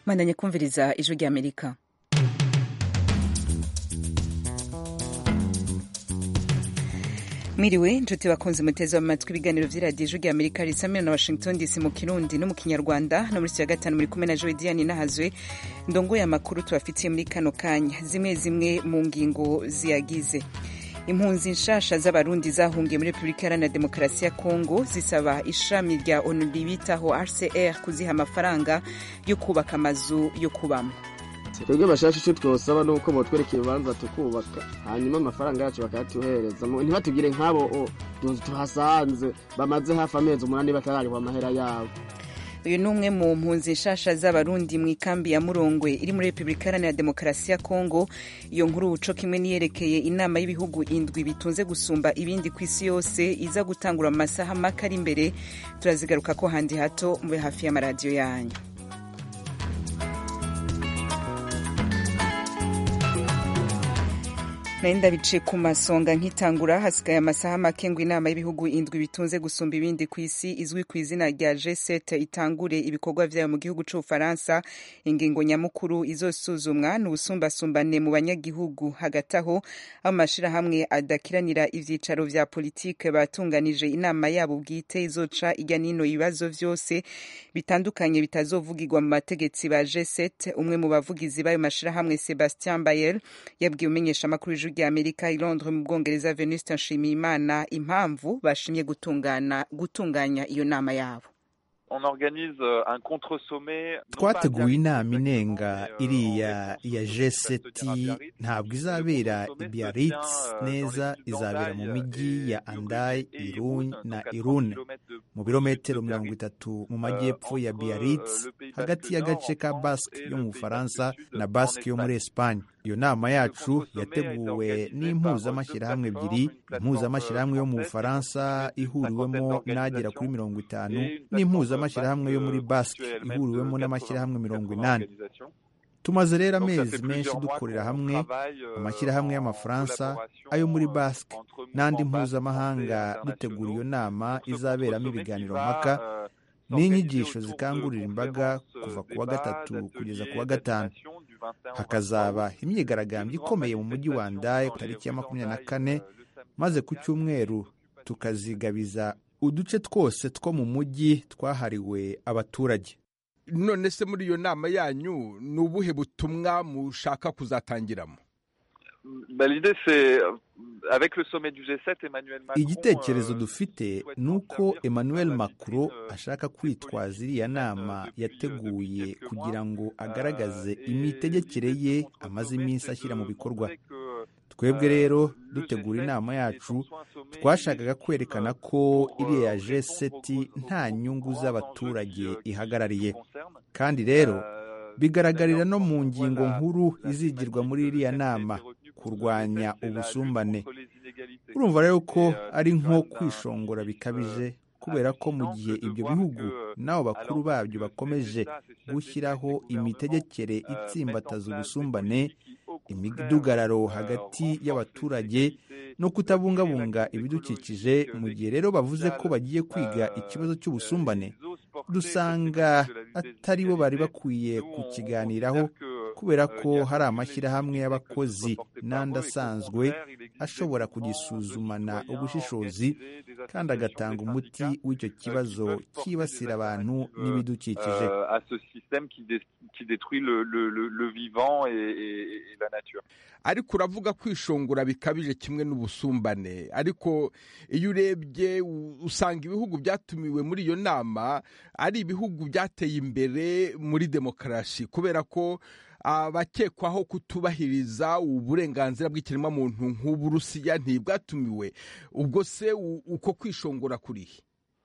mwandanye kumviriza ijwi rya amerika mwiriwe inshuti bakunze muteze amatwi ibiganiro vy'iradiyo ijwi rya amerika risamira na washington dc mu kirundi no mu kinyarwanda no muri ya gatanu muri kumwe na joe diane nahazwe ndongoye amakuru tubafitiye muri kano kanya zimwe zimwe mu ngingo ziyagize impunzi nshasha z'abarundi zahungiye muri repubulika iharanira demokarasi ya kongo zisaba ishami rya onu bitaho rcr kuziha amafaranga yo kubaka amazu yo kubamo twebwe bashasha icyo twosaba ni uko botwereka ibibanza tukubaka hanyuma amafaranga yacu bakayatuhereza ntibatugire nk'abo tuhasanze bamaze hafi amezi umunani batararihwa amahera yabo uyu ni umwe mu mpunzi nshasha z'abarundi mu ikambi ya murongwe iri muri repubulika iharanira demokarasi ya kongo iyo nkuru uco kimwe niyerekeye inama y'ibihugu indwi bitunze gusumba ibindi ku isi yose iza gutangura mu masaha make ari imbere turazigaruka ko handi hato mube hafi y'amaradiyo yanyu narinda bice ku masonga nkitangura hasigaye amasaha make ngo inama y'ibihugu indwi bitunze gusumba ibindi ku isi izwi ku izina rya G7 itangure ibikorwa vyayo mu gihugu c'Ubufaransa ingingo nyamukuru izosuzumwa ni ubusumbasumbane mu banyagihugu hagati aho amashirahamwe adakiranira ivyicaro vya politike batunganije inama yabo bwite izoca irya nino ibibazo vyose bitandukanye bitazovugirwa mu bategetsi ba G7 umwe mu bavugizi b'ayo mashirahamwe Sebastien Bayer yabwiye umenyesha amakuru rya amerika i londres mu bwongereza venuste nshimiyimana impamvu bashimye gutungana gutunganya iyo nama yabo twateguye inama inenga iriya ya jeseti ntabwo izabera i biarritz neza izabera mu mijyi ya andai irun na irune mu birometero mirongo itatu mu majyepfo ya biarritz hagati y'agace ka basque yo mu bufaransa na basque yo muri esipanye iyo nama yacu yateguwe n'impuzamashyirahamwe ebyiri impuzamashyirahamwe yo mu bufaransa ihuriwemo n'agera kuri mirongo itanu n'impuzamashyirahamwe yo muri basque ihuriwemo n'amashyirahamwe mirongo inani tumaze rero amezi menshi dukorera hamwe amashyirahamwe y'amafaransa ayo muri basque n'andi mpuzamahanga dutegura iyo nama izaberamo ibiganiro mpaka n'inyigisho zikangurira imbaga kuva ku wa gatatu kugeza ku wa gatanu hakazaba imyigaragambyo ikomeye mu mujyi wa ndaye ku tariki ya makumyabiri na kane maze ku cyumweru tukazigabiza uduce twose two mu mujyi twahariwe abaturage none se muri iyo nama yanyu ni ubuhe butumwa mushaka kuzatangiramo igitekerezo dufite ni uko emmanuel macron ashaka kwitwaza iriya nama yateguye kugira ngo agaragaze imitegekere ye amaze iminsi ashyira mu bikorwa twebwe rero dutegura inama yacu twashakaga kwerekana ko iriya jeseti nta nyungu z'abaturage ihagarariye kandi rero bigaragarira no mu ngingo nkuru izigirwa muri iriya nama kurwanya ubusumbane urumva rero ko ari nko kwishongora bikabije kubera ko mu gihe ibyo bihugu n'abo bakuru babyo bakomeje gushyiraho imitegekere itsimbataza ubusumbane imidugararo hagati y'abaturage no kutabungabunga ibidukikije mu gihe rero bavuze ko bagiye kwiga ikibazo cy'ubusumbane dusanga atari bo bari bakwiye kukiganiraho kubera ko hari amashyirahamwe y'abakozi n'andi asanzwe ashobora kugisuzumana ubushishozi kandi agatanga umuti w'icyo kibazo cyibasira abantu n'ibidukikije ariko uravuga kwishongora bikabije kimwe n'ubusumbane ariko iyo urebye usanga ibihugu byatumiwe muri iyo nama ari ibihugu byateye imbere muri demokarasi kubera ko abakekwaho kutubahiriza uburenganzira bw'ikiremwamuntu nk'uburusiya ntibwatumiwe ubwo se uko kwishongora kurihe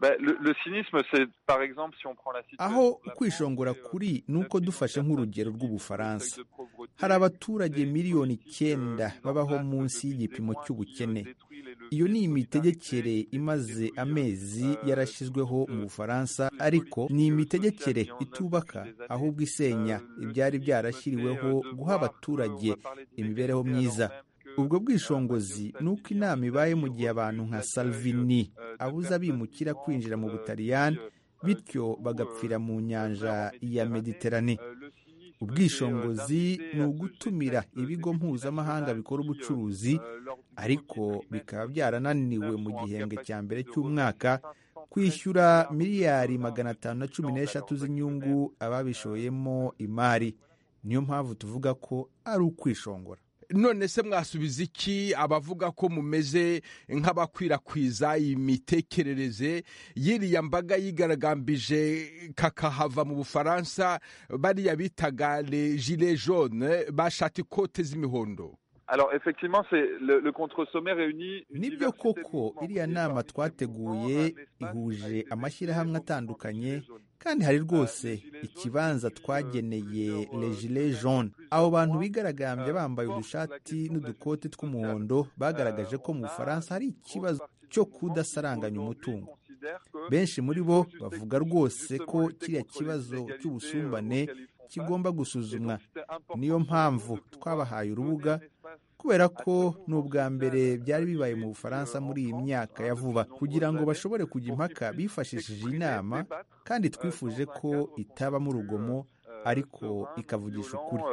aho kwishongora kuri ni uko dufashe nk'urugero rw'ubufaransa hari abaturage miliyoni icyenda babaho munsi y'igipimo cy'ubukene iyo ni imitegekere imaze amezi yarashyizweho mu bufaransa ariko ni imitegekere itubaka ahubwo isenya ibyari byarashyiriweho guha abaturage imibereho myiza ubwo bwishongozi ni uko inama ibaye mu gihe abantu nka salvini abuza abimukira kwinjira mu butaliyani bityo bagapfira mu nyanja ya mediterane ubwishongozi ni ugutumira ibigo mpuzamahanga bikora ubucuruzi ariko bikaba byarananiwe mu gihembwe cya mbere cy'umwaka kwishyura miliyari magana atanu na cumi n'eshatu z'inyungu ababishoyemo imari niyo mpamvu tuvuga ko ari ukwishongora none se mwasubiza iki abavuga ko mumeze nk'abakwirakwiza imitekerereze y'iriya mbaga yigaragambije kakahava mu bufaransa bariya bitaga le gilet jaune bashata ikote z'imihondo Alors effectivement, c'est le, le contre-sommet réunit nibyo koko iriya nama twateguye ihuje amashyirahamwe atandukanye kandi hari rwose ikibanza twageneye le gilet jaune abo bantu bigaragambye bambaye udushati n'udukote tw'umuhondo bagaragaje ko mu bufaransa hari ikibazo cyo kudasaranganya umutungo benshi muri bo bavuga rwose ko kiriya kibazo cy'ubusumbane kigomba gusuzumwa niyo mpamvu twabahaye urubuga kubera ko ni ubwa mbere byari bibaye mu bufaransa muri iyi myaka ya vuba kugira ngo bashobore kujya impaka bifashishije inama kandi twifuje ko itabamo urugomo ariko ikavugisha ukuri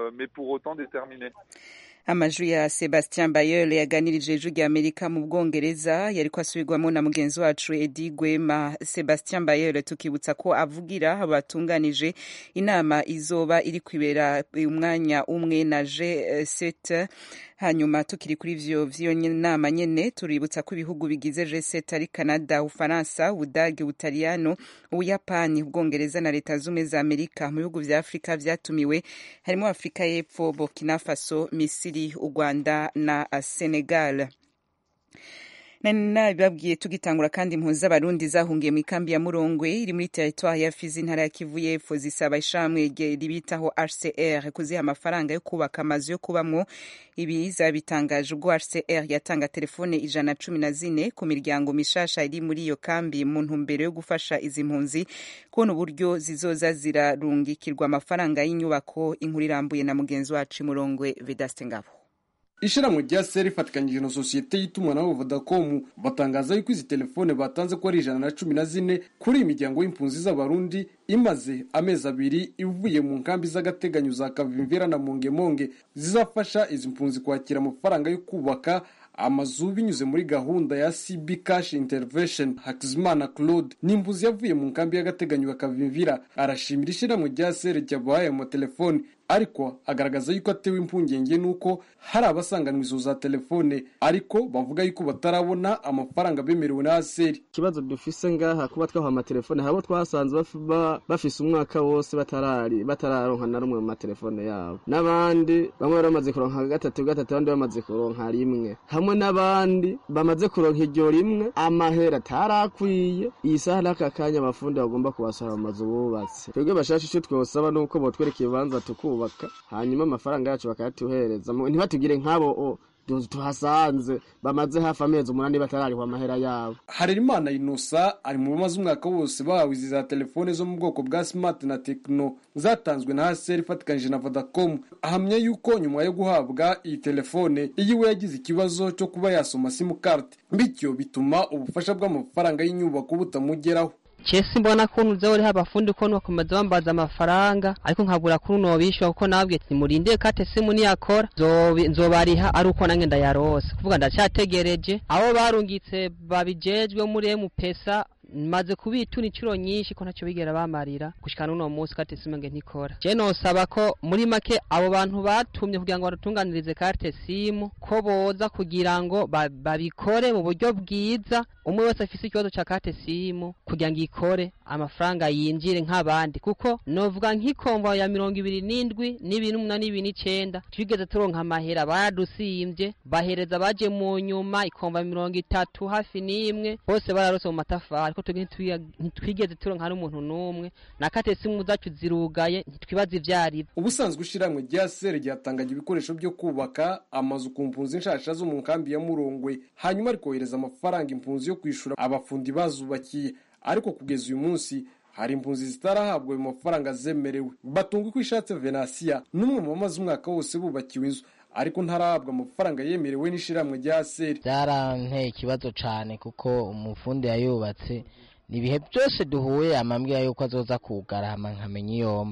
amajwi ya sebastien bayole yaganirije ijwi rya amerika mu bwongereza yari ko asubirwamo na mugenzi wacu edi gwema sebastien bayole tukibutsa ko avugira batunganije inama izoba iri kwibera umwanya umwe na g set hanyuma tukiri kuri vyo vy'iyo nama nyene tuributsa ko ibihugu bigize G7 ari Canada, Ufaransa, Ubudage, Utaliyano, Ubuyapani, Ubwongereza na Leta Zumwe za Amerika. Mu bihugu vya Afrika vyatumiwe harimo Afrika y'Epfo, Burkina Faso, Misiri, u Rwanda na Senegal. nabibabwiye tugitangura kandi impunzi z'abarundi zahungiye mu ikambi ya murongwe iri muri teritwari ya fizi intara ya kivu y'epfo zisaba ishamwe ribitaho hcr kuziha amafaranga yo kubaka amazu yo kubamwo ibi zabitangaje ubwo hcr yatanga telefone ijana cumi na zine ku miryango mishasha iri muri iyo kambi mu ntumbero yo gufasha izi mpunzi kubona uburyo zizoza zirarungikirwa amafaranga y'inyubako inkuru irambuye na mugenzi wacu murongwe vedaste ngabo ishyirahamwe rya seri rifatikanyije na sosiyete y'itumanaho vodacom batangaza yuko izi telefone batanze ko ari ijana na cumi na zine kuri iyi miryango y'impunzi z'abarundi imaze amezi abiri ivuye mu nkambi z'agateganyo za kavimvera na mongemonge zizafasha izi mpunzi kwakira amafaranga yo kubaka amazu binyuze muri gahunda ya cb cash intervention hakizimana claude ni impunzi yavuye mu nkambi y'agateganyo ya kavimvira arashimira ishyirahamwe rya seri ryabahaye amatelefoni ariko agaragaza yuko atewe impungenge n'uko hari abasanganwa izo za telefone ariko bavuga yuko batarabona amafaranga bemerewe na aseri ikibazo dufise ngaha kuba twaha amatelefone habo twasanze bafise umwaka wose batarari batararonka na rumwe mu matelefone yabo n'abandi bamwe bari bamaze kuronka gatatu gatatu abandi bamaze kuronka rimwe hamwe n'abandi bamaze kuronka iryo rimwe amahera atarakwiye iyi saha n'aka kanya abafundi bagomba kubasohora mu mazu bubatse twebwe bashasha icyo twosaba nuko botwereka ibibanza tukuba hanyuma amafaranga yacu bakayatuhereza ntibatugire nk'abo tuhasanze bamaze hafi amezi umunani batararihwa amahera yabo harerimana inosa ari mu bamaze umwaka wose bahawe izi za telefone zo mu bwoko bwa smart na tekino zatanzwe na haseri ifatikanyije na vodacom ahamya yuko nyuma yo guhabwa iyi telefone iyiwe yagize ikibazo cyo kuba yasoma simukarte bityo bituma ubufasha bw'amafaranga y'inyubako butamugeraho chesi mbona kuntu uza uriho abafundi ko bakomeza bambaza amafaranga ariko nkabura kuntu nobishyura kuko nabwiye ati murinde kate simu niyakora nzobariha ari uko nange ndayarose kuvuga ndacyategereje abo barungitse babijejwe muri emupesa maze kubitura inshuro nyinshi ko ntacyo bigera bamarira gushika n'uno munsi kate simu nge ntikora je nosaba ko muri make abo bantu batumye kugira ngo badutunganirize karte simu ko boza kugira ngo babikore mu buryo bwiza umwe wese afise ikibazo ca kate simu kugira ngo ikore amafaranga yinjire nk'abandi kuko novuga nk'ikomva ya mirongo ibiri n'indwi n'ibiri n'umunani n'ibiri n'icenda twigeze turonka amahera baradusimvye bahereza baje mu nyuma ikomva mirongo itatu hafi n'imwe bose bararose mu matafari ko twebwe ntitwigeze turonka n'umuntu n'umwe na kate simu zacu zirugaye ntitwibaza ivyarivyo ubusanzwe ishiramwe rya sere ryatangaga ibikoresho byo kubaka amazu ku mpunzi nshasha zo mu nkambi ya murongwe hanyuma rikohereza amafaranga impunzi yo kwishura abafundi bazubakiye ariko kugeza uyu munsi hari impunzi zitarahabwa ayo mafaranga zemerewe batunga uko ishatse venasiya n'umwe mu bamaze umwaka wose bubakiwe inzu ariko ntarahabwa amafaranga yemerewe n'ishiramwe rya seri byaranteye ikibazo cyane kuko umufundi yayubatse ni ibihe byose duhuye amambwira yuko azoza kugara hama nkamenya iyomba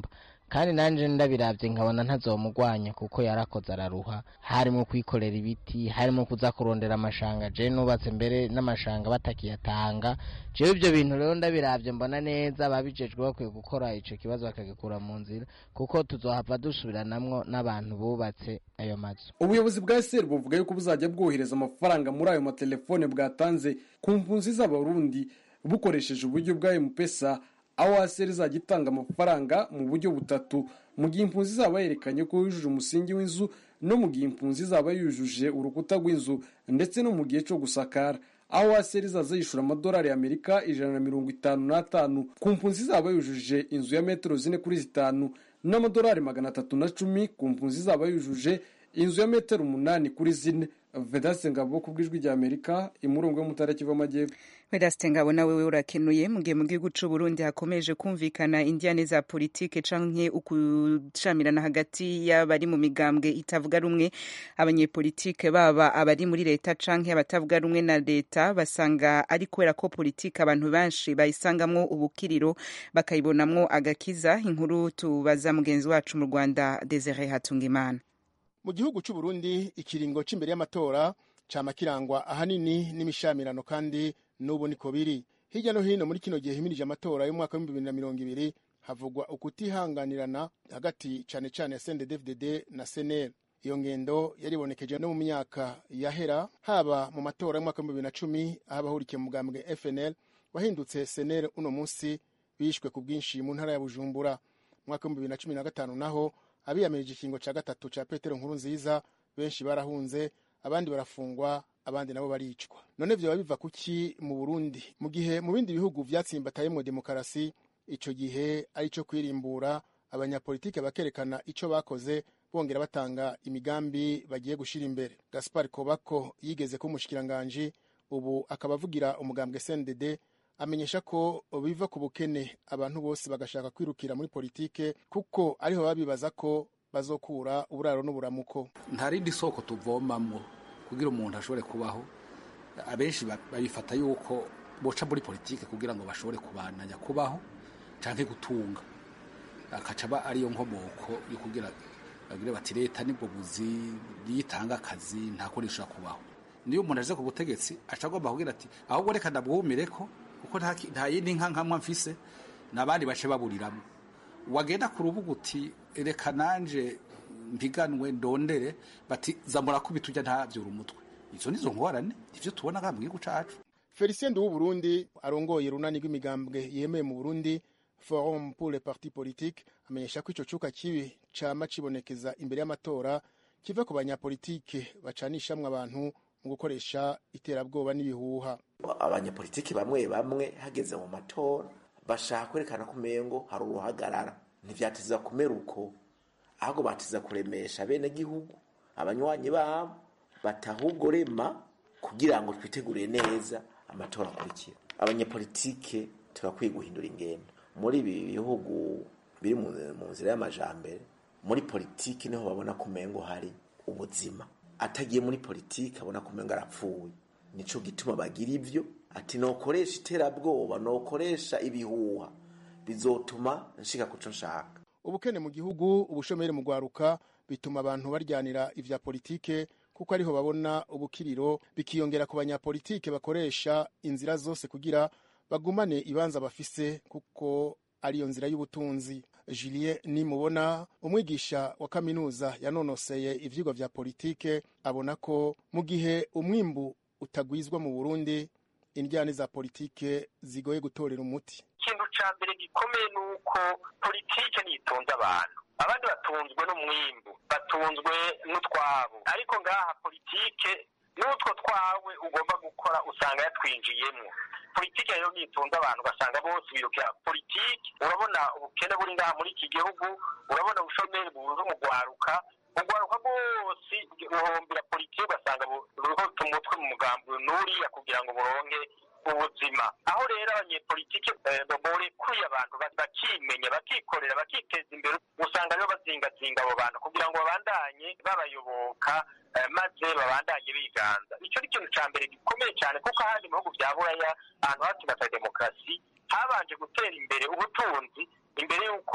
kandi nanje ndabiravye nkabona ntazomugwanya kuko yarakoze araruha harimo kwikorera ibiti harimo kuza kurondera amashanga je nubatse mbere n'amashanga batakiyatanga jewe ivyo bintu rero ndabiravye mbona neza ababijejwe bakwiye gukora ico kibazo bakagikura mu nzira kuko tuzohava dusubiranamwo n'abantu bubatse ayo mazu ubuyobozi bwa seri buvuga yuko buzajya bwohereza amafaranga muri ayo matelefone bwatanze ku mpunzi z'abarundi bukoresheje uburyo bwa mpesa aho aseri izajya itanga amafaranga mu buryo butatu mu gihe impunzi izaba yerekanye ko yujuje umusingi w'inzu no mu gihe impunzi izaba yujuje urukuta rw'inzu ndetse no mu gihe cyo gusakara aho aseri izaza yishyura amadolari y'amerika ijana na mirongo itanu n'atanu ku mpunzi izaba yujuje inzu ya metero zine kuri zitanu n'amadolari magana atatu na cumi ku mpunzi izaba yujuje inzu ya metero umunani kuri zine vedase ngabo ku bw'ijwi rya amerika imurongo yo mu ntara kiva amajyepfo Vedaste ngabo nawe we urakenuye mu gihe mu gihugu c'u Burundi hakomeje kumvikana indiane za politike canke ukucamirana hagati y'abari mu migambwe itavuga rumwe abanyepolitike baba abari muri leta canke abatavuga rumwe na leta basanga ari kubera ko politike abantu benshi bayisangamwo ubukiriro bakayibonamwo agakiza inkuru tubaza mugenzi wacu mu Rwanda Desire Hatungimana mu gihugu cy'u Burundi ikiringo c'imbere y'amatora cama kirangwa ahanini n'imishamirano kandi n'ubu niko biri hirya no hino muri kino gihe himirije amatora y'umwaka w'ibihumbi bibiri na mirongo ibiri havugwa ukutihanganirana hagati cane cane ya CNDD-FDD na CNL iyo ngendo yaribonekeje no mu myaka yahera haba mu matora y'umwaka w'ibihumbi bibiri na cumi aho abahurikiye mu mugambwe FNL wahindutse CNL uno munsi bishwe ku bwinshi mu ntara ya Bujumbura mu mwaka w'ibihumbi bibiri na cumi na gatanu naho abiyamirije ikingo ca gatatu ca Petero Nkuru nziza benshi barahunze abandi barafungwa abandi nabo baricwa none vyoba biva kuki mu Burundi mu gihe mu bindi bihugu vyatsimbatayemwo demokarasi ico gihe ari co kwirimbura abanyapolitike bakerekana ico bakoze bongera batanga imigambi bagiye gushira imbere Gaspar Kobako yigeze ko umushikiranganji ubu akaba avugira umugambwe CNDD amenyesha ko biva ku bukene abantu bose bagashaka kwirukira muri politike kuko ariho babibaza ko bazokura uburaro n'uburamuko nta rindi soko tuvomamwo kugira umuntu ashobore kubaho abenshi babifata yuko boca muri politike kugira ngo bashobore kubananya kubaho canke gutunga akaca aba ariyo nkomoko yo kugira bagire bati leta nibwo buzi yitanga akazi ntako rishobora kubaho niyo umuntu aje ku butegetsi aca agomba kugira ati ahubwo reka ndabwumireko kuko nta yindi nka nkamwa mfise n'abandi bace baburiramo wagenda ku rubuga uti reka nanje mpiganwe ndondere bati zamura kubita ujya ntabyura umutwe izo nizo ngorane ivyo tubona nga mu gihugu cacu Felicien Nduwu Burundi arongoye runani rw'imigambwe yemeye mu Burundi Forum pour les partis politiques amenyesha ko ico cuka kibi cama cibonekeza imbere y'amatora kiva ku banyapolitike bacanishamwe abantu mu gukoresha iterabwoba n'ibihuha abanyapolitiki bamwe bamwe hageze mu matora bashaka kwerekana ko umengo hari uruhagarara ntivyatiza kumera uko ahubwo batiza kuremesha bene gihugu abanywanyi babo batahubwo rema kugira ngo twitegurire neza amatora akurikira abanyapolitike turakwiye guhindura ingendo muri ibi bihugu biri mu nzira y'amajambere muri politiki niho babona ko umengo hari ubuzima atagiye muri politiki abona ko umengo arapfuye nico gituma bagira ivyo ati nokoresha iterabwoba nokoresha ibihuha bizotuma nshika kuco nshaka ubukene mu gihugu ubushomeri mu gwaruka bituma abantu baryanira ivya politike kuko ariho babona ubukiriro bikiyongera ku banyapolitike bakoresha inzira zose kugira bagumane ibanza bafise kuko ariyo nzira y'ubutunzi Julien nimubona umwigisha wa kaminuza yanonoseye ivyigwa vya politike abona ko mu gihe umwimbu utagwizwa mu Burundi indyane za politike zigoye gutorera umuti ikintu ca mbere gikomeye ni uko politike niyitunze abantu abandi batunzwe n'umwimbu batunzwe n'utwabo ariko ngaha politike n'utwo twawe ugomba gukora usanga yatwinjiyemwo politike rero nitunze abantu ugasanga bose birukira politike urabona ubukene buri ngaha muri iki gihugu urabona ubushomeri bubuze umugwaruka ugwaruka rwose uhombera politike ugasanga ruriho umutwe mu mugambi n'uriya kugira ngo buronke ubuzima aho rero abanyepolitike borekuye abantu bakimenya bakikorera bakiteza imbere usanga rero bazingazinga abo bantu kugira ngo babandanye babayoboka maze babandanye biganza icyo ni ikintu cya mbere gikomeye cyane kuko ahandi mu bihugu bya buraya ahantu hatsigatse demokarasi habanje gutera imbere ubutunzi imbere y'uko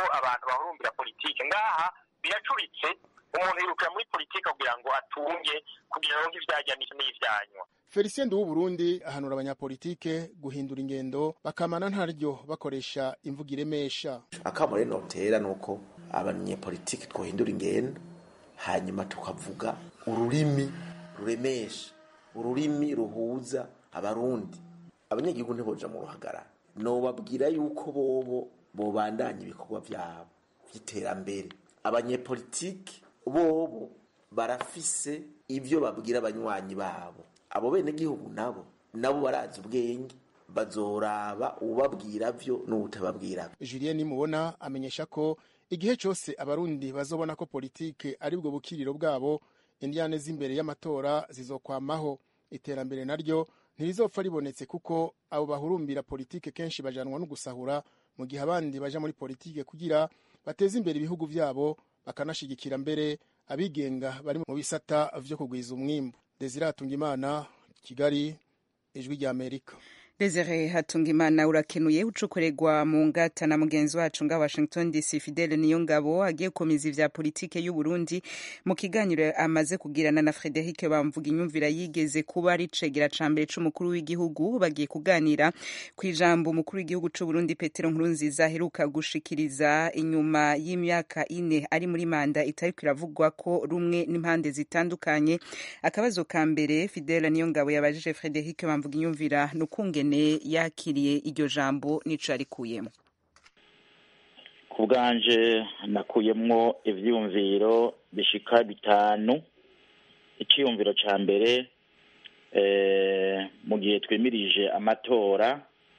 abantu bahurumbira politike ngaha biracuritse umuntu yirukira muri politike kugira ngo atunge kugira ngo ivyajya n'ivyanywa felicien du w'uburundi ahanura abanyapolitike guhindura ingendo bakamana ntaryo bakoresha imvugo iremesha akamo rero notera ni uko abanyepolitike twohindura ingendo hanyuma tukavuga ururimi ruremesha ururimi ruhuza abarundi abanyagihugu ntiboja mu ruhagarara nobabwira yuko bobo bobandanya ibikorwa vyabo vy'iterambere abanyepolitike bobo barafise ivyo babwira abanywanyi babo abo bene gihugu nabo nabo barazi ubwenge bazoraba ubabwira vyo n'ubutababwira julien nimubona amenyesha ko igihe cyose abarundi bazobona ko politike ari bwo bukiriro bwabo indiyane z'imbere y'amatora zizokwamaho iterambere naryo ntirizopfa ribonetse kuko abo bahurumbira politike kenshi bajanwa no gusahura mu gihe abandi baja muri politike kugira bateze imbere ibihugu vyabo bakanashigikira mbere abigenga bari mu bisata vyo kugwiza umwimbu desire hatungimana kigali ijwi rya amerika Desire Hatungimana urakenuye ucukuregwa mu ngata na mugenzi wacu nga Washington DC Fidele Niyongabo agiye gukomeza ivya politike y'u Burundi mu kiganiro amaze kugirana na Frederic Bamvuga inyumvira yigeze kuba ari cegera ca mbere c'umukuru w'igihugu bagiye kuganira ku ijambo umukuru w'igihugu c'u Burundi Petero Nkurunziza aheruka gushikiriza inyuma y'imyaka ine ari muri manda itariko iravugwa ko rumwe n'impande zitandukanye akabazo ka mbere Fidele Niyongabo yabajije Frederic Bamvuga inyumvira nukunge ingene yakiriye iryo jambo nico yarikuyemo ku bwanje nakuyemwo ivyiyumviro bishika bitanu iciyumviro ca mbere mu gihe twimirije amatora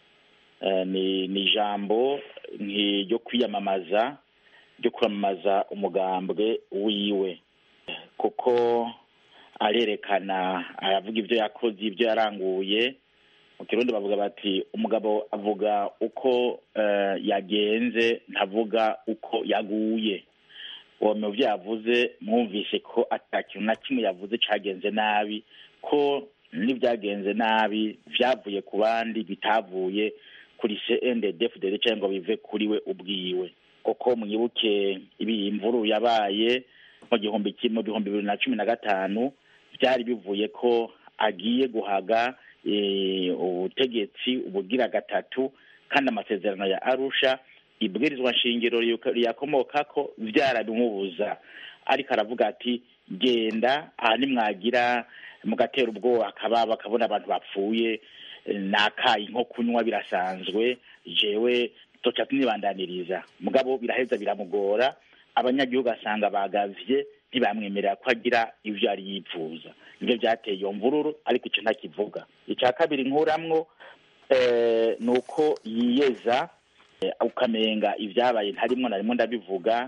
ni ni ijambo ryo kwiyamamaza ryo kwamamaza umugambwe wiwe kuko arerekana aravuga ibyo yakoze ibyo yaranguye mu kirundi bavuga bati umugabo avuga uko yagenze ntavuga uko yaguye uwo mu byo yavuze mwumvise ko atakintu na kimwe yavuze cyagenze nabi ko n'ibyagenze nabi byavuye ku bandi bitavuye kuri cndfdd cyangwa ngo bive kuri we ubwiwe kuko mwibuke ibi imvuru yabaye mu gihumbi mu bihumbi bibiri na cumi na gatanu byari bivuye ko agiye guhaga ubutegetsi ubugira gatatu kandi amasezerano ya arusha ibwirizwa nshingiro riyakomoka ko byarabimubuza ariko aravuga ati genda aha nimwagira mugatera ubwoba akaba bakabona abantu bapfuye nakayi nko kunywa birasanzwe jewe toca tunibandaniriza mugabo biraheza biramugora abanyagihugu asanga bagavye ntibamwemerera ko agira ivyo yari yipfuza nivyo vyateye iyo mvururu ariko ico ntakivuga ica kabiri nkuramwo ni uko yiyeza ukamenga ibyabaye ntarimwo na rimwe ndabivuga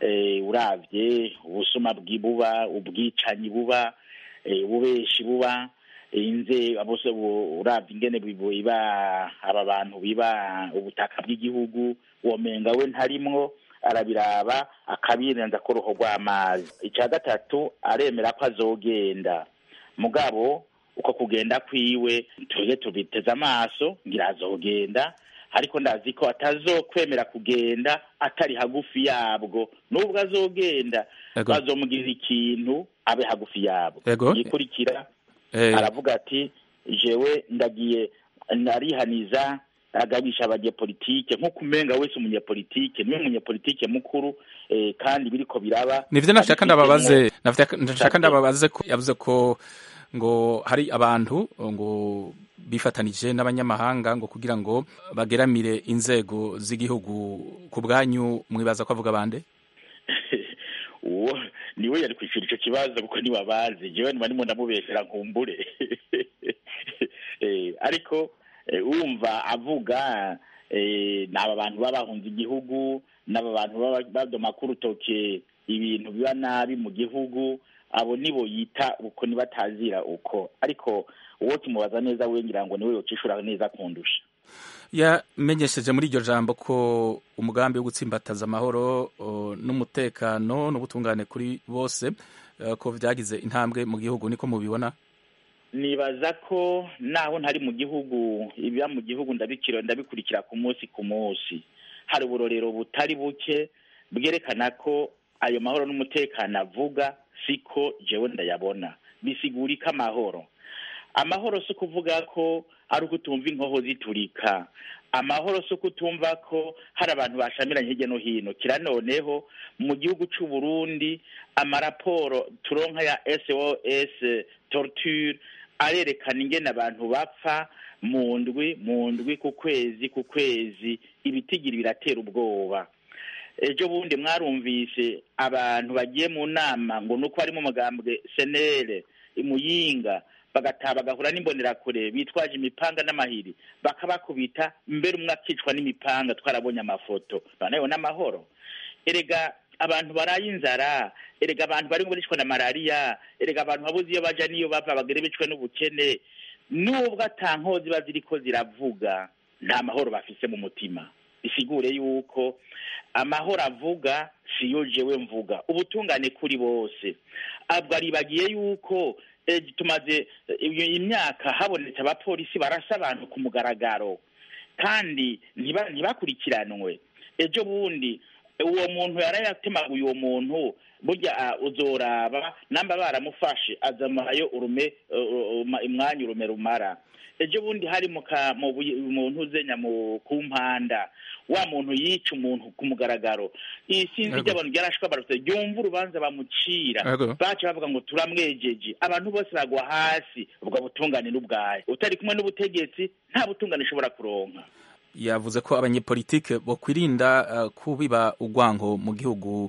uravye ubusuma bwibuba ubwicanyi buba ububeshi buba inze bose uravye ingene biba aba bantu biba ubutaka bw'igihugu womenga we ntarimwo arabiraba akabirenza ko ruho rw'amazi icya gatatu aremera ko azogenda mugabo uko kugenda kwiwe tuje tubiteze amaso ngira azogenda ariko ndazi ko atazokwemera kugenda atari hagufi yabwo nubwo azogenda bazomugirira ikintu abe hagufi yabo yikurikira aravuga ati jewe ndagiye narihaniza agabisha abanyepolitike nk'uko umenga wese umunyepolitike niwe munyepolitike mukuru kandi biriko biraba nivyo nashaka ndababaze nashaka ndababaze ko yavuze ko ngo hari abantu ngo bifatanije n'abanyamahanga ngo kugira ngo bageramire inzego z'igihugu ku bwanyu mwibaza ko avuga bande uwo niwe yari kwishura ico kibazo kuko niwe abazi jewe niba ndimo ndamubeshera nkumbure ariko wumva avuga ni aba bantu baba bahunze igihugu n'aba bantu baba badoma ku rutoke ibintu biba nabi mu gihugu abo nibo yita uko nibatazira uko ariko uwo tumubaza neza we ngira ngo niwe yocishura neza kundusha yamenyesheje muri iryo jambo ko umugambi wo gutsimbataza amahoro n'umutekano n'ubutungane kuri bose ko byagize intambwe mu gihugu niko mubibona nibaza ko naho ntari mu gihugu ibiba mu gihugu ndabikira ndabikurikira ku munsi ku munsi hari uburorero butari buke bwerekana ko ayo mahoro n'umutekano avuga siko jewe ndayabona bisigurika amahoro amahoro si ukuvuga ko ari uko utumva inkoho ziturika amahoro si uko utumva ko hari abantu bashamiranye hirya no hino kira noneho mu gihugu cy'u Burundi amaraporo turonka ya SOS torture arerekana ingene abantu bapfa mu ndwi mu ndwi ku kwezi ku kwezi ibitigiri biratera ubwoba ejo bundi mwarumvise abantu bagiye mu nama ngo nuko harimo umugambwe senere imuyinga bagataha bagahura n'imbonerakure bitwaje imipanga n'amahiri bakabakubita mbere umwe akicwa n'imipanga twarabonye amafoto noneho n'amahoro erega abantu baraye inzara erega abantu bari bicwa na malariya erega abantu babuze iyo baja n'iyo bava bagere bicwe n'ubukene nubwo ata nkozi ziba ziriko ziravuga nta mahoro bafise mu mutima bisigure yuko amahoro avuga siyo jewe mvuga ubutungane kuri bose abwo aribagiye yuko tumaze imyaka habonetse abapolisi barasa abantu ku mugaragaro kandi ntibakurikiranwe ejo bundi uwo muntu yarayatemaguye uwo muntu burya uzoraba namba baramufashe azamarayo urume umwanya urume rumara ejo bundi hari mu ntuzenya ku mpanda wa muntu yica umuntu ku mugaragaro iyi sinzi ry'abantu ryarashwe barutse ryumva urubanza bamucira baca bavuga ngo turamwejeje abantu bose bagwa hasi ubwo butungane n'ubwaye utari kumwe n'ubutegetsi nta butungane ushobora kuronka yavuze ko abanyepolitike bakwirinda kubiba urwango mu gihugu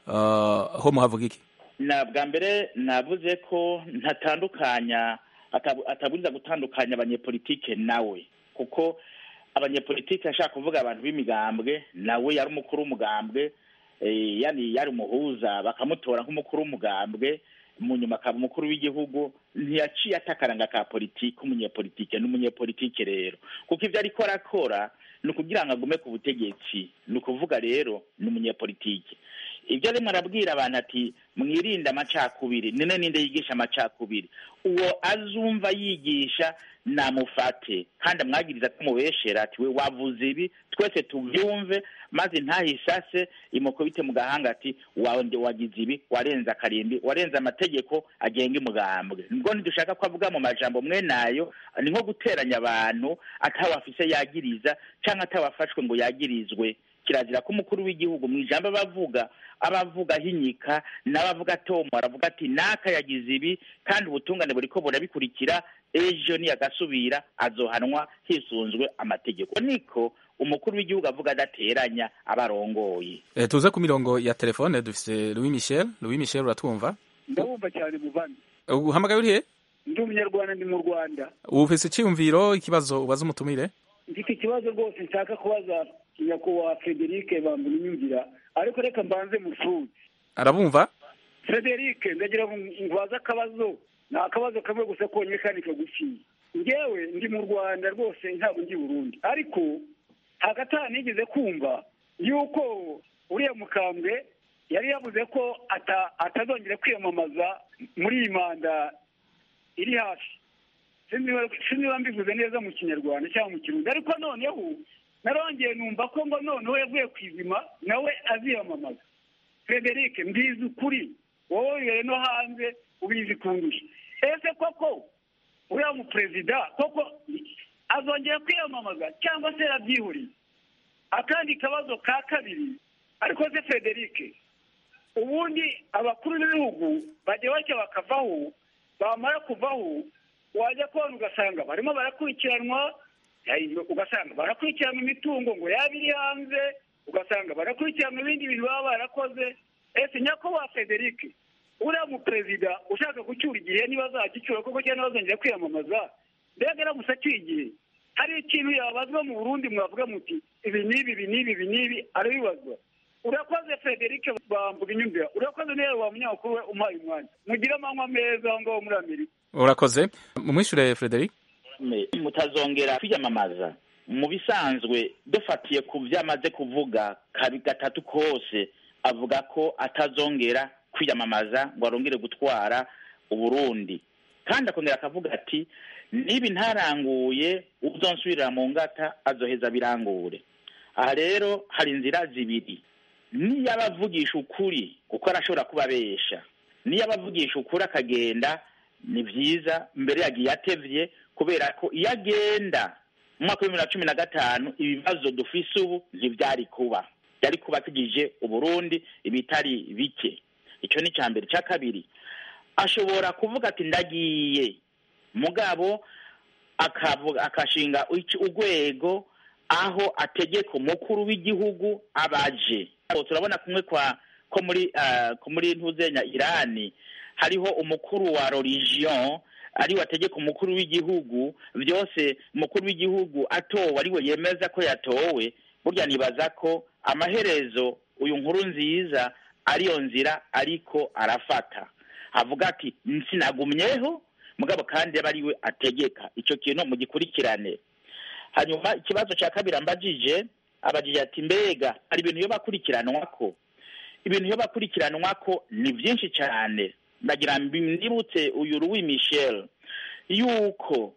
ho muhavuga iki na bwa mbere navuze ko ntatandukanya ataburiza gutandukanya abanyepolitike nawe kuko abanyepolitike ashaka kuvuga abantu b'imigambwe nawe yari umukuru w'umugambwe yani yari umuhuza bakamutora nk'umukuru w'umugambwe mu nyuma akaba umukuru w'igihugu ntiyaciye atakaranga ka politiki umunyepolitike n'umunyepolitike rero kuko ibyo ariko arakora ni ukugira ngo agume ku butegetsi ni ukuvuga rero ni umunyepolitike ibyo arimo arabwira abantu ati mwirinde amacakubiri none ninde yigisha amacakubiri uwo azumva yigisha namufate kandi amwagiriza ko mubeshera ati we wavuze ibi twese tubyumve maze ntahisase imukubite mu gahanga ati wagize ibi warenze akarimbi warenze amategeko agenga umugambwe nibwo ntidushaka ko avuga mu majambo mwe nayo ni nko guteranya abantu atawafise yagiriza cyangwa atawafashwe ngo yagirizwe kirazira ko umukuru w'igihugu mu ijambo abavuga abavuga ahinyika n'abavuga atomo aravuga ati naka yagize ibi kandi ubutungane buriko burabikurikira ejo niyagasubira azohanwa hisunzwe amategeko niko umukuru w'igihugu avuga adateranya abarongoye e, tuze ku mirongo ya telefone dufise Louis Michel Louis Michel uratwumva ndabumva cyane muvandi uhamagaye urihe ndi umunyarwanda ndi mu Rwanda ufise iciyumviro ikibazo ubaza umutumire mfite ikibazo rwose nshaka kubaza nyakubahwa Frederic bambura inyumvira ariko reka mbanze musuzi arabumva Frederic ndagira ngo ngwaze akabazo ni akabazo kamwe gusa konyine kandi kagufiye ngewe ndi mu rwanda rwose ntabwo ndi burundi ariko hagati aha nigeze kumva yuko uriya mukambwe yari yavuze ko atazongera kwiyamamaza muri iyi manda iri hafi sinziba mbivuze neza mu kinyarwanda cyangwa mu kirundi ariko noneho narongeye numva ko ngo noneho yavuye ku izima nawe aziyamamaza frederic mbizi ukuri wowe wibereye no hanze ubizi kundusha ese koko uriya muperezida koko azongera kwiyamamaza cyangwa se yarabyihuriye akandi kabazo ka kabiri ariko se frederic ubundi abakuru b'ibihugu bajya bajya bakavaho bamara kuvaho wajya kubona ugasanga barimo barakurikiranwa ugasanga barakurikiranwa imitungo ngo yaba iri hanze ugasanga barakurikiranwa ibindi bintu baba barakoze ese nyakubahwa frederic uriya muperezida ushaka gucyura igihe niba azagicyura koko cyangwa bazongera kwiyamamaza mbega aramutse acyuye igihe hari ikintu yabazwa mu burundi mwavuga muti ibi n'ibi ibi n'ibi ibi n'ibi arabibazwa urakoze frederic bambuga inyumvira urakoze neza wa munyamakuru we umpaye umwanya mugire amanywa meza aho ngaho muri amerika urakoze mumwishyure frederic mutazongera kwiyamamaza mu bisanzwe dufatiye ku byo amaze kuvuga kabi gatatu kose avuga ko atazongera kwiyamamaza ngo arongere gutwara uburundi kandi akongera akavuga ati niba ntaranguye uzonsubirira mu ngata azoheza birangure aha rero hari inzira zibiri niyo abavugisha ukuri kuko arashobora kuba abesha niyo abavugisha ukuri akagenda ni byiza mbere yagiye atevye kubera ko iyo agenda mu mwaka w'ibihumbi na cumi na gatanu ibibazo dufise ubu ntivyari kuba byari kuba tugije uburundi ibitari bike icyo ni icya mbere icya kabiri ashobora kuvuga ati ndagiye mugabo akavuga akashinga ic- urwego aho ategeka umukuru w'igihugu abaje Aho turabona kumwe kwa ko muri ah, ko muri ntuzenya irani hariho umukuru wa religion ariwe ategeka umukuru w'igihugu byose umukuru w'igihugu atowe ariwe yemeza ko yatowe burya nibaza ko amaherezo uyu nkuru nziza ariyo nzira ariko arafata avuga ati sinagumyeho mugabo kandi aba ariwe ategeka icyo kintu mugikurikirane hanyuma ikibazo cya kabiri ambajije abajije ati mbega hari ibintu iyo bakurikiranwa ko ibintu iyo bakurikiranwa ko ni byinshi cyane ndagira mbibutse uyu Louis Michel yuko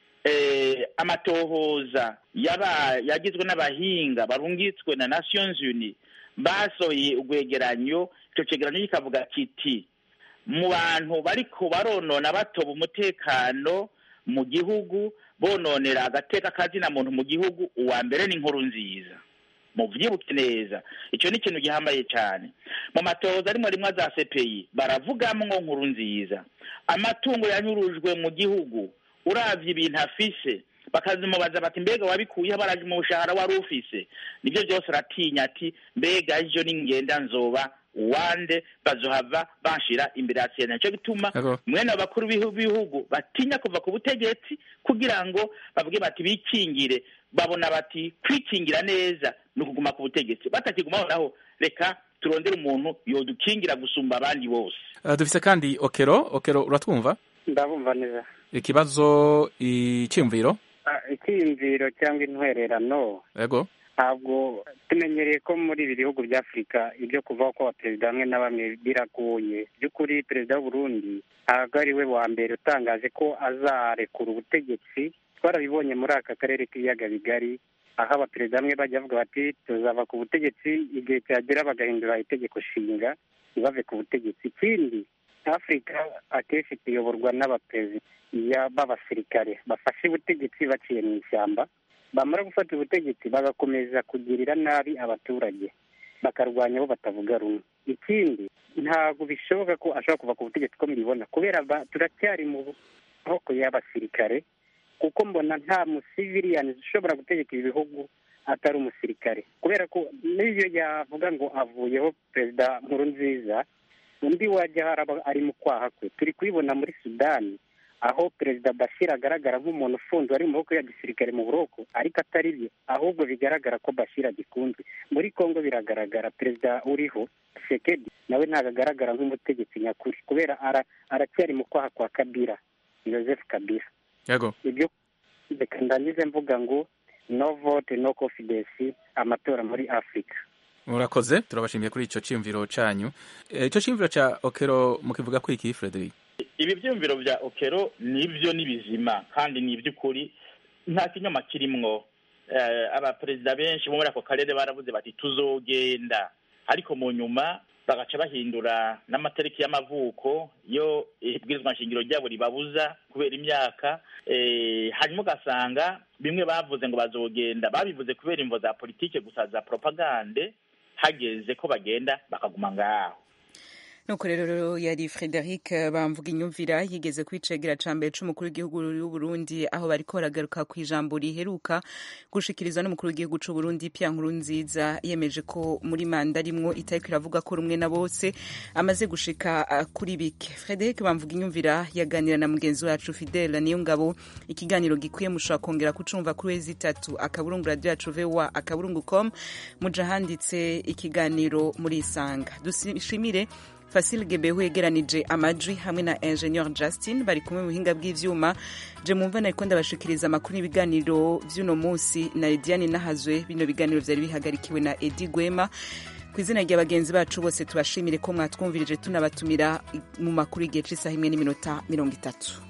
eh, amatohoza yaba yagizwe n'abahinga barungitswe na Nations Unies basohoye urwegeranyo icyo cegeranyo kikavuga kiti mu bantu bariko baronona batoba umutekano mu gihugu bononera agateka kazina muntu mu gihugu uwa mbere ni inkuru nziza muvyibuke neza ico ni ikintu gihambaye cyane mu matohoza arimwo rimwe za CPI baravugamwo nkuru nziza amatungo yanyurujwe mu gihugu uravye ibintu afise bakazimubaza bati mbega wabikuyeho baraje mu bushahara wari ufise nibyo byose aratinya ati mbega ejo ningenda nzoba wande bazohava banshira imbere ya sena nico gituma Ego. mwene abakuru b'ibihu- b'ibihugu batinya kuva ku butegetsi kugira ngo bavuge bati bikingire babona bati kwikingira neza ni ukuguma ku butegetsi batakigumaho naho reka turondere umuntu yodukingira gusumba abandi bose Uh, dufise kandi okero okero uratwumva ndabumva neza ikibazo icyumviro Ah, icyiyumviro cyangwa intwererano yego ntabwo tumenyereye ko muri ibi bihugu bya afurika ibyo kuvaho kw'abaperezida bamwe na bamwe biragoye by'ukuri perezida w'uburundi ntabwo ari we wa mbere utangaje ko azarekura ubutegetsi twarabibonye muri aka karere k'ibiyaga bigari aho abaperezida bamwe bajya bavuga bati tuzava ku butegetsi igihe cyagera bagahindura itegeko nshinga ntibave ku butegetsi ikindi afurika akenshi tuyoborwa n'abaperezida ya- b'abasirikare bafashe ubutegetsi baciye mu ishyamba bamara gufata ubutegetsi bagakomeza kugirira nabi abaturage bakarwanya abo batavuga rumwe ikindi ntabwo bishoboka ko ashobora kuva ku butegetsi ko mubibona kubera ba- turacyari mu maboko y'abasirikare kuko mbona nta musiviliani ushobora gutegeka ibi bihugu atari umusirikare kubera ko n'iyo yavuga ngo avuyeho perezida nkuru nziza undi wajya haraba ari mu kwaha kwe turi kubibona muri sudani aho perezida bashir agaragara nk'umuntu ufunzwe ari mu maboko ya gisirikare mu buroko ariko atari byo ahubwo bigaragara ko bashir agikunzwe muri congo biragaragara perezida uriho sekedi nawe ntabwo agaragara nk'umutegetsi nyakuri kubera ara- aracyari mu kwaha kwa kabira joseph kabira yego ibyo reka ndangize mvuga ngo no vote no confidence amatora muri afurika murakoze turabashimiye kuri ico cyumviro canyu Eh, ico cyumviro ca okero mukivuga ko iki Frederic ibi byumviro bya okero nibyo ni bizima kandi ni iby'ukuri nta kinyoma kirimwo Eh, abaperezida benshi bo muri ako karere baravuze bati tuzogenda ariko mu nyuma bagaca bahindura n'amatariki y'amavuko yo ibwirizwa nshingiro ryabo ribabuza kubera imyaka eh, hanyuma ugasanga bimwe bavuze ngo bazogenda babivuze kubera imvo za politike gusa za propagande hageze ko bagenda bakaguma ngaho nuko rero yari frederic bamvuga inyumvira yigeze kwicegera ca mbere c'umukuru w'igihugu y'uburundi aho bariko baragaruka ku ijambo riheruka gushikirizwa n'umukuru w'igihugu c'uburundi pia nkuru nziza yemeje ko muri manda rimwo itariko iravuga ko rumwe na bose amaze gushika uh, kuri bike frederic bamvuga inyumvira yaganira na mugenzi wacu fidela niyo ngabo ikiganiro gikwiye mushobora kongera kucumva kuri wezi itatu akaburungu radio yacu voa akaburungu com muja handitse ikiganiro muri isanga dushimire Fasil Gebehu yegeranije amajwi hamwe na Engineer Justin bari kumwe mu buhinga bw'ivyuma je mumva nariko ndabashikiriza amakuru y'ibiganiro vy'uno munsi na Lidiane Nahazwe bino biganiro vyari bihagarikiwe na Edi Gwema ku izina rya bagenzi bacu bose tubashimire ko mwatwumvirije tunabatumira mu makuru y'igihe c'isaha imwe n'iminota mirongo itatu